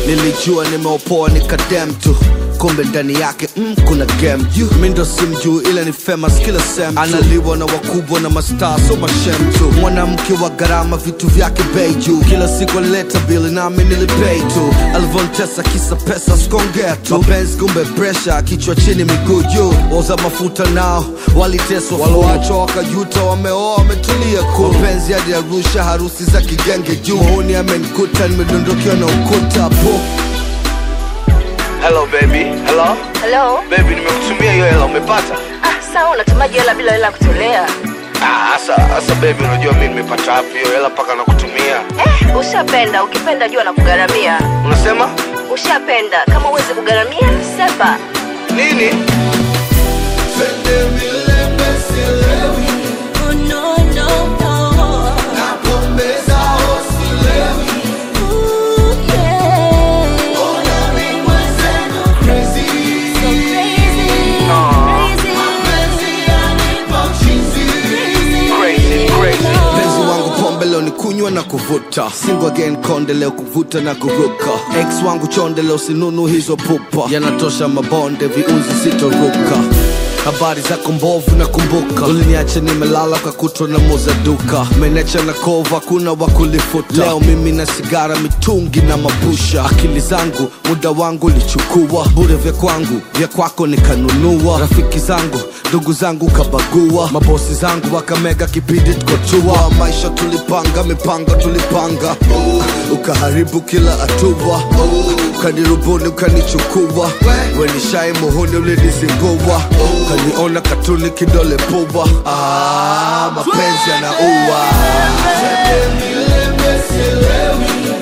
nilijua nimeopoa nikadem tu kumbe ndani yake mm, kuna game you mi ndo simjuu ila ni famous kila sem analiwa na wakubwa na mastaa so mashem tu mwanamke wa gharama vitu vyake bei juu kila siku alileta bili nami nilipei tu alivyontesa kisa pesa skongea tu mapenzi kumbe presha kichwa chini miguu juu oza mafuta nao waliteswa waloachwa wakajuta wameoa wametulia ku mapenzi hadi arusha harusi za kigenge juu maoni amenikuta nimedondokewa na ukuta po Hello baby, hello Hello? baby, nimekutumia hiyo hela, umepata? Ah, sawa unatumaji hela bila hela kutolea. Ah, asa asa baby, unajua mimi nimepata wapi hiyo hela mpaka nakutumia? Eh, ushapenda, ukipenda jua na kugharamia. Unasema Ushapenda, kama uwezi kugharamia, sepa. nini? Oh, no, no, no. Ooh, yeah. So crazy, Crazy, crazy. Penzi wangu pombe leo ni kunywa na kuvuta single again konde leo kuvuta na kuruka ex wangu chonde leo sinunu hizo pupa yanatosha mabonde viunzi sitoruka habari zako mbovu na kumbuka uliniacha nimelala kakutwa na muza duka menecha na kova kuna wa kulifuta leo mimi na sigara mitungi na mapusha akili zangu muda wangu lichukua bure vya kwangu vya kwako nikanunua rafiki zangu ndugu zangu kabagua mabosi zangu wakamega kipindi tukotua maisha tulipanga mipango tulipanga ukaharibu kila hatua ukanirubuni ukanichukua wenishai muhuni ulinizingua ukaniona katuni kidole pubwa ah, mapenzi yanaua